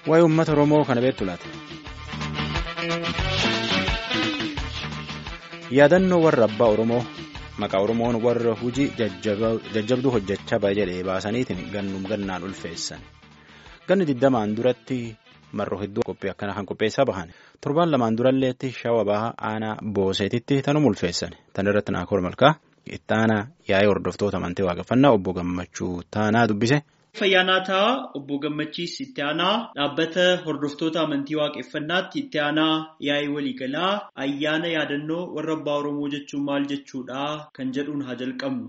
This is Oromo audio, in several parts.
Waa'ee uummata Oromoo kana beektu laata? Yaadannoo warra abbaa Oromoo maqaa Oromoon warra hojii jajjabduu hojjechaa baay'ee jedhee baasaniitiin gannum gannaan ulfeessan. Ganni digdamaan duratti marroo hedduu qophii akkana kan qopheessaa bahan. Torbaan lamaan duralleetti shawa bahaa aanaa booseetitti tanuma ulfeessan. Tan irratti naakoor malkaa itti aanaa yaa'ee hordoftoota amantii waaqeffannaa obbo Gammachuu Taanaa dubbise. Fayyaanaa ta'a obbo Gammachiis itti aanaa dhaabbata hordoftoota amantii waaqeffannaatti itti aanaa yaa'ii waliigalaa ayyaana yaadannoo warra abbaa Oromoo jechuun maal jechuudha kan jedhuun haa jalqabnu.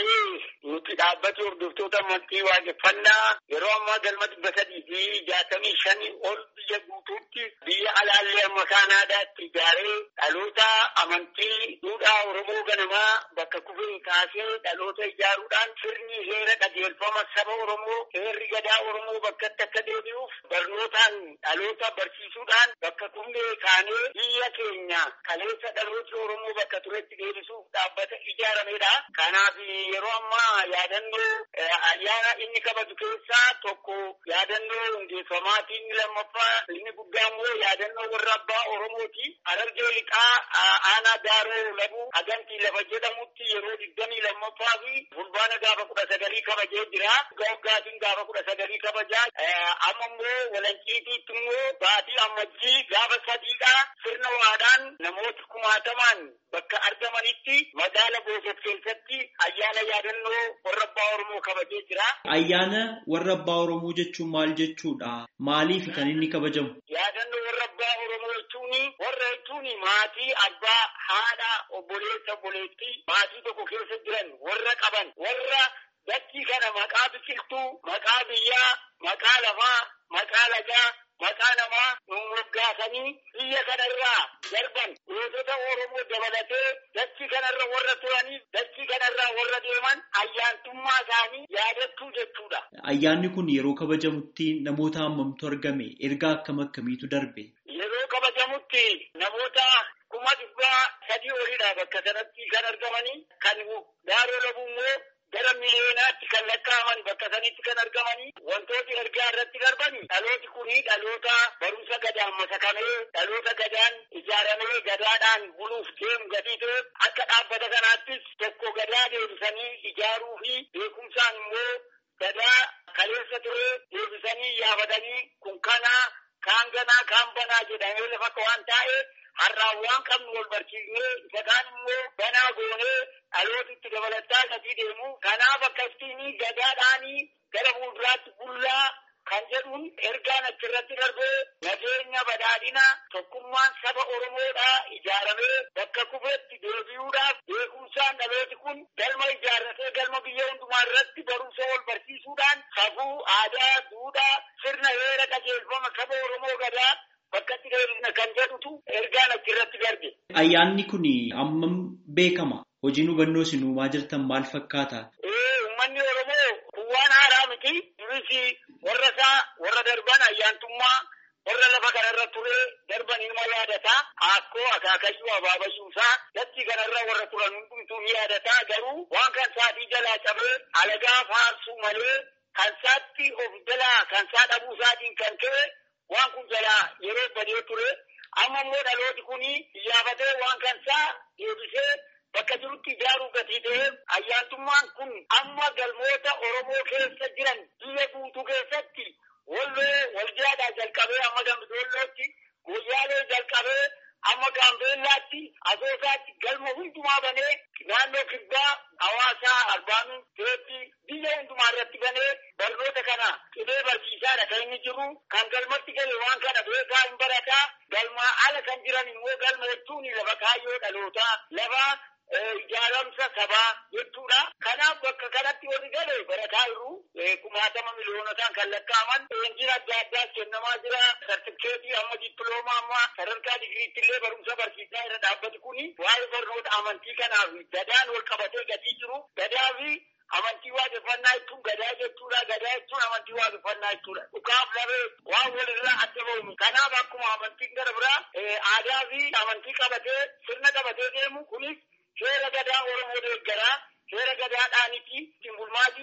Nuti dhaabbata hordoftoota amantii waaqeffannaa yeroo ammaa galma dhibba sadii fi jaatamii shanii ol biyya guutuutti biyya alaallee amma kaanaadaatti ijaaree dhaloota amantii duudhaa Oromoo ganamaa bakka kufee kaasee dhaloota ijaaruudhaan sirni heera qajeelfama saba Oromoo heerri gadaa Oromoo bakkatti akka deebi'uuf barnootaan dhaloota barsiisuudhaan bakka kufee kaanee biyya keenya kaleessa dhaloota Oromoo bakka turetti deebisuuf dhaabbata ijaaramedha. Kanaaf yeroo ammaa yaadannoo ayyaana inni qabatu keessaa tokko yaadannoo hundeeffamaati inni lammaffaa inni guddaa immoo yaadannoo warra abbaa Oromooti. Harargee lixaa aanaa daaroo labuu hagantii lafa jedhamutti yeroo digdamii lammaffaa fi fulbaana gaafa kudha sagalii kabajee jira. Gaggaatiin gaafa kudha sagalii kabajaa amma immoo walanciitiitti immoo baatii ammajjii gaafa sadiidha sirna waadaan namoota kumaatamaan bakka argamanitti magaala Booset keessatti ayyaana yaadannoo warra abbaa Oromoo kabajee jira. Ayyaana warra abbaa Oromoo jechuun maal jechuudha? Maaliif kan inni kabajamu? Yaadannoo warra abbaa Oromoo jechuun warra jechuun maatii abbaa haadha obboleessa obboleettii maatii tokko keessa jiran warra qaban warra dachii kana maqaa biqiltuu maqaa biyyaa maqaa lafaa maqaa lagaa maqaa namaa moggaasanii biyya kanarraa darban gootota Oromoo dabalatee dachii kanarra warra turaniif dachii kanarraa warra deeman ayyaantummaa isaanii yaadachuu jechuudha. Ayyaanni kun yeroo kabajamutti namoota hammamtu argame ergaa akkam akkamiitu darbe? Yeroo kabajamutti namoota kuma dhibbaa sadii olidha bakka sanatti kan argamanii kan daaroo labuu immoo gara miliyoonaatti kan lakkaa'aman bakka sanitti kan argamanii wantooti ergaa irratti darbani dhalooti kuni dhaloota barumsa gadaan masakamee dhaloota gadaan ijaaramee gadaadhaan buluuf deemu gatii ta'e akka dhaabbata kanaattis tokko gadaa deebisanii ijaaruu fi beekumsaan immoo gadaa kaleessa ture deebisanii yaafatanii kun kanaa kaan ganaa kaan banaa jedhamee lafa waan taa'e har'aan waan qabnu wal barsiisnee isa kaan immoo banaa goonee dhalootitti dabalataa gatii deemu kanaaf akkasitti gadaadhaanii gara fuulduraatti bullaa kan jedhuun ergaan achirratti darbee nageenya badhaadhina tokkummaan saba Oromoodhaa ijaaramee bakka kufeetti deebi'uudhaaf beekumsaan dhalooti kun galma ijaarratee galma biyya hundumaa irratti barumsa wal barsiisuudhaan safuu aadaa duudhaa sirna heera qajeelfama saba Oromoo gadaa bakkatti deebisna kan jedhutu ergaan achirratti darbe. Ayyaanni kun ammam beekama? Hojiin hubannoo isin uumaa jirtan maal fakkaata? Uummanni Oromoo kun waan haaraa miti. Duris warra isaa warra darban ayyaantummaa warra lafa kanarra ture darban ilma yaadata. Akkoo akaakayyuu abaabayyuusaa dachii kanarra warra turan hundumtuu ni yaadata. Garuu waan kan saatii jalaa cabee alagaa faarsuu malee kan saatti of jalaa kan saa dhabuu isaatiin kan ka'e waan kun jalaa yeroo badee ture. Amma immoo dhalooti kuni iyyafatee waan kan saa deebisee bakka jirutti ijaaruu gatii ta'e ayyaantummaan kun amma galmoota Oromoo keessa jiran biyya guutuu keessatti walloo waljaadhaa jalqabee amma dambidollootti guyyaalee jalqabee amma gaambeellaatti asoosaatti galma hundumaa banee naannoo kibbaa hawaasaa arbaamin teetti biyya hundumaa irratti banee barnoota kana qibee barsiisaadha kan inni jiru kan galmatti gale waan kana beekaa hin barataa galmaa ala kan jiran immoo galma jechuun lafa kaayyoo dhalootaa lafa ijaaramsa sabaa jechuudha. Kanaaf bakka kanatti warri gale barataa jiru kumaatama miliyoonotaan kan lakkaa'aman leenjiin adda addaas kennamaa jira. Sartifikeetii amma dippiloomaa amma sadarkaa digiriitti illee barumsa barsiisaa irra dhaabbati kuni waa'ee barnoota amantii kanaaf gadaan wal qabatee gatii jiru. Gadaa fi amantii waaqeffannaa jechuun gadaa jechuudha. Gadaa jechuun amantii waaqeffannaa jechuudha. Dhukaaf labee waan walirraa adda ba'uun. Kanaaf akkuma amantiin gara biraa aadaa fi amantii qabatee sirna qabatee deemu kunis seera gadaa Oromoo deeggaraa seera gadaadhaaniti ittiin bulmaatii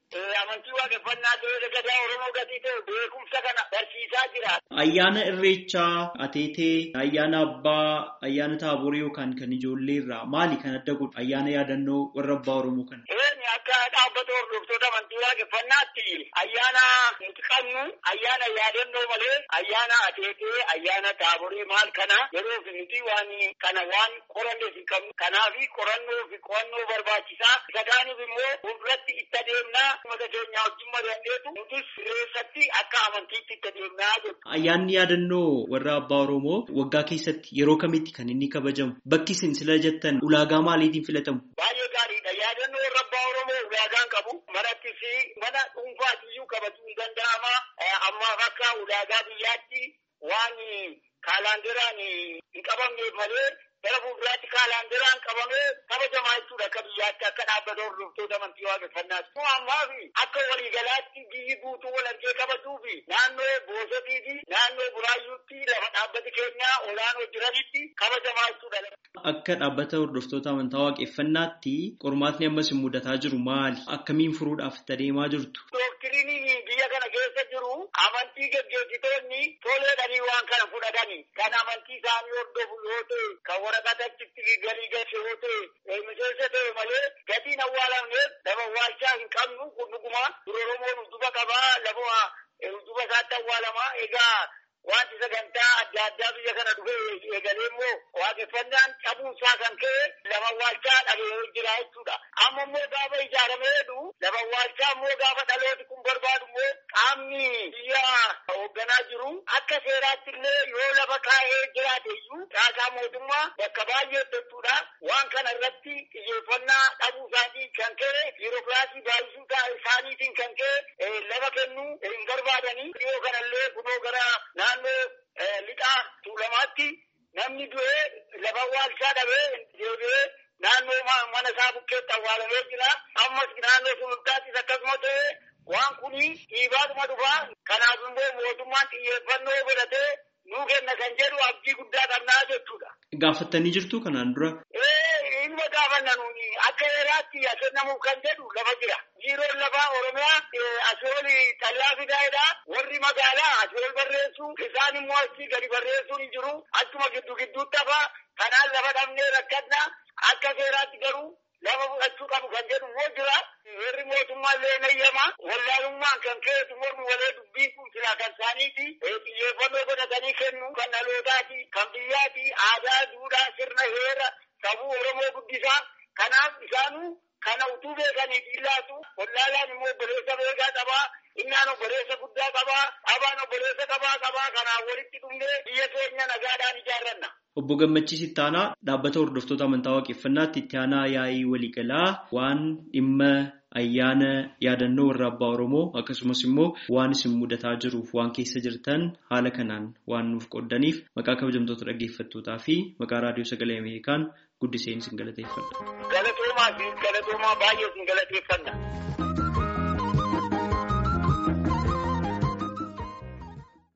amantii waaqeffannaa ta'ee gadaa Oromoo gatii ta'e beekumsa kana barsiisaa jira. Ayyaana irreechaa, ateetee, ayyaana abbaa, ayyaana taaborii yookaan kan ijoollee irraa maali kan adda godhu ayyaana yaadannoo warra abbaa Oromoo kana? Eeni akka dhaabbata hordoftoota amantii waaqeffannaatti ayyaana nuti qabnu ayyaana yaadannoo malee ayyaana ateetee ayyaana taaborii maal kana yeroo fi nuti waan kana waan qoranneef hin qabnu kanaafi qorannoo fi qo'annoo barbaachisaa isa kaaniif immoo fuulduratti itti adeemnaa uummata keenya wajjin mari'anneetu nutis reessatti akka amantiitti itti adeemnaa jedhu. Ayyaanni yaadannoo warra abbaa Oromoo waggaa keessatti yeroo kamitti kan inni kabajamu? Bakki isin sila jettan ulaagaa maaliitiin filatamu? Baay'ee gaariidha. Yaadannoo warra abbaa Oromoo ulaagaan qabu. Manatti fi mana dhuunfaatiyyuu kabajuu hin danda'ama. Ammaaf akka ulaagaa biyyaatti waan kaalaanderaan hin qabamneef malee gara fuulduraatti kaalaanderaan qabamee kabajamaa jechuudha akka biyyaatti akka dhaabbata hordoftoota amantii waaqeffannaati. Kun ammaa fi akka waliigalaatti biyyi guutuu wal argee kabajuu fi naannoo boosotii fi naannoo buraayyuutti lafa dhaabbati keenyaa olaanoo jiranitti kabajamaa jechuudha. Akka dhaabbata hordoftoota amantaa waaqeffannaatti qormaatni ammas hin mudataa jiru maali? Akkamiin furuudhaaf itti adeemaa jirtu? Doktiriiniin biyya kana keessa jiru amantii gaggeessitoonni toleedhanii waan kana fudhatanii kan amantii isaanii hordofu yoo ta'e kan waraqatatti galii galche yoo ta'e miseensa ta'e malee gatiin awwaalamneef lafa awwaalchaa hin qabnu kun dhuguma dura Oromoon udduba qabaa lafa udduba isaatti awwaalamaa egaa wanti sagantaa adda addaa biyya kana dhufe eegalee immoo waaqeffannaan cabuusaa kan ka'e lafa awwaalchaa dhabee jira jechuudha. Amma immoo gaafa ijaaramee jedhu lafa awwaalchaa immoo gaafa dhalooti kun barbaadu immoo qaamni biyya hoogganaa jiru akka seeraatti illee yoo lafa kaa'ee jiraate iyyuu caasaa mootummaa bakka baay'ee jechuudha. Waan kana irratti xiyyeeffannaa dhabuu isaatiin kan ka'e biirokiraasii baay'isuu isaaniitiin kan ka'e lafa kennuu hin barbaadanii dhiyoo kanallee kunoo gara naannoo lixaa tuulamaatti namni du'ee lafa awwaalchaa dhabee deebi'ee naannoo mana isaa bukkeetti awwaalamee jira. Ammas naannoo sulultaattis akkasuma ta'e waan kuni dhiibaatuma dhufaa. Kanaaf immoo mootummaan xiyyeeffannoo godhatee nuu kenna kan jedhu abdii guddaa qabnaa jechuudha. Gaafattanii jirtu kanaan dura? Ee ilma gaafanna nuuni akka heeraatti kennamuuf kan jedhu lafa jira. Biiroon lafaa Oromiyaa asooli xallaa fidaayedha. Warri magaalaa asool barreessu isaan immoo achii gadi barreessuun hin jiru. Achuma giddu gidduutti hafa. Kanaan lafa dhabnee rakkadna. Akka seeraatti garuu lafa fudhachuu qabu kan jedhu immoo jira. Warri mootummaa illee nayyama. Wallaalummaan kan ka'eetu mormi walee dubbiin kun silaa kan isaaniiti. Xiyyeeffannoo godhatanii kennu kan dhalootaati, kan biyyaati, aadaa, duudhaa, sirna, heera, sabuu Oromoo guddisaa. Kanaaf isaanuu kana utuu beekanii dhiillaatu wallaalaan immoo obboleessa beekaa qabaa. Innaan obboleessa guddaa qabaa. Abaan obboleessa qabaa qabaa. Kanaaf walitti dhufnee biyya keenya nagaadhaan ijaarranna. Obbo Gammachiis Ittaanaa dhaabbata hordoftoota amantaa waaqeffannaatti itti aanaa yaa'ii waliigalaa waan dhimma ayyaana yaadannoo warra abbaa Oromoo akkasumas immoo waan isin mudataa jiruuf waan keessa jirtan haala kanaan waan nuuf qoddaniif maqaa kabajamtoota dhaggeeffattootaa fi maqaa raadiyoo sagalee Ameerikaan guddiseen isin galateeffadha. Galatoomaa fi galatoomaa baay'ee isin galateeffanna.